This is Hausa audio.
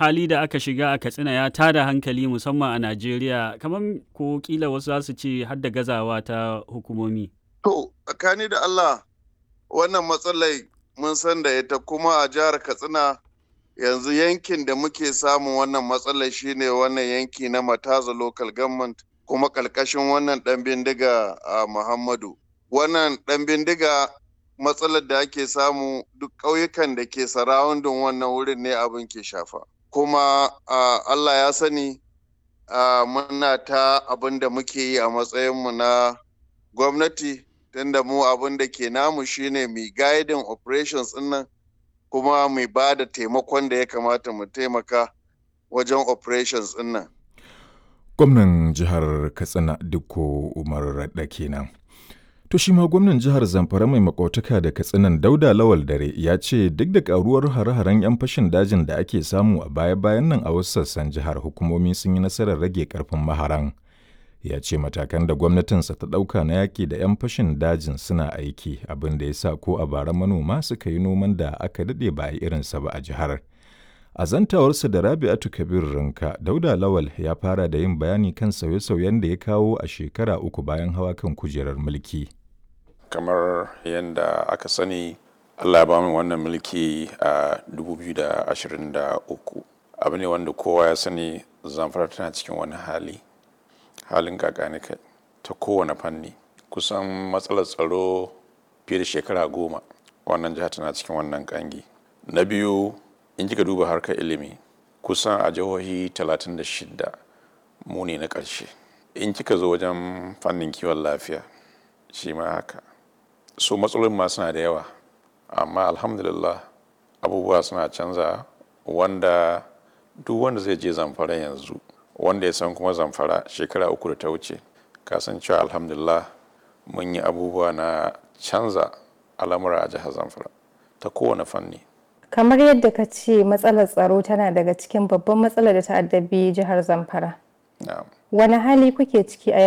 hali da aka shiga a katsina ya tada hankali musamman a najeriya kamar ko kila wasu za su ce har da gazawa ta hukumomi to tsakani da allah wannan matsalai mun san da ita kuma a jihar katsina yanzu yankin da muke samun wannan matsalar shine wannan yanki na mataza local government kuma ƙarƙashin wannan ɗan bindiga a muhammadu wannan ɗan bindiga matsalar da ake samu duk ƙauyukan da ke sarawundin wannan wurin ne abin ke shafa kuma allah ya sani muna ta abin da muke yi a matsayinmu na gwamnati tunda mu abin da ke namu shine mai guiding operations nan kuma mai ba da taimakon da ya kamata mu taimaka wajen operations nan. gwamnan jihar katsina dukko umar raɗa kenan to shi ma gwamnan jihar zamfara mai makautaka da katsinan dauda lawal dare ya ce duk da karuwar hare-haren 'yan fashin dajin da ake samu a baya-bayan nan a wasu sassan jihar hukumomi sun yi nasarar rage karfin maharan ya ce matakan da gwamnatinsa ta ɗauka na yaƙi da 'yan fashin dajin suna aiki abin da ya sa ko a bara manoma suka yi noman da aka daɗe ba a irinsa ba a jihar a zantawarsa da rabi'atu kabir rinka dauda lawal ya fara da yin bayani kan sauye-sauyen da ya kawo a shekara uku bayan hawa kan kujerar mulki kamar yadda aka sani allah ya ba wannan mulki a 2023 abu ne wanda kowa ya sani zamfara tana cikin wani hali halin kakani kai ta kowane fanni kusan matsalar tsaro fiye da shekara goma wannan jiha tana cikin wannan kangi na biyu in kika duba harkar ilimi kusan a jihohi 36 mu ne na ƙarshe in kika zo wajen fannin kiwon lafiya shi ma haka so matsalolin ma suna da yawa amma alhamdulillah abubuwa suna canza wanda duk wanda zai je zamfara yanzu wanda ya san kuma zamfara shekara uku da ta wuce kasancewa alhamdulillah mun yi abubuwa na canza al'amura a jihar zamfara ta kowane fanni kamar yadda ka ce matsalar tsaro tana daga cikin babban matsalar da ta addabi jihar zamfara wani hali kuke ciki a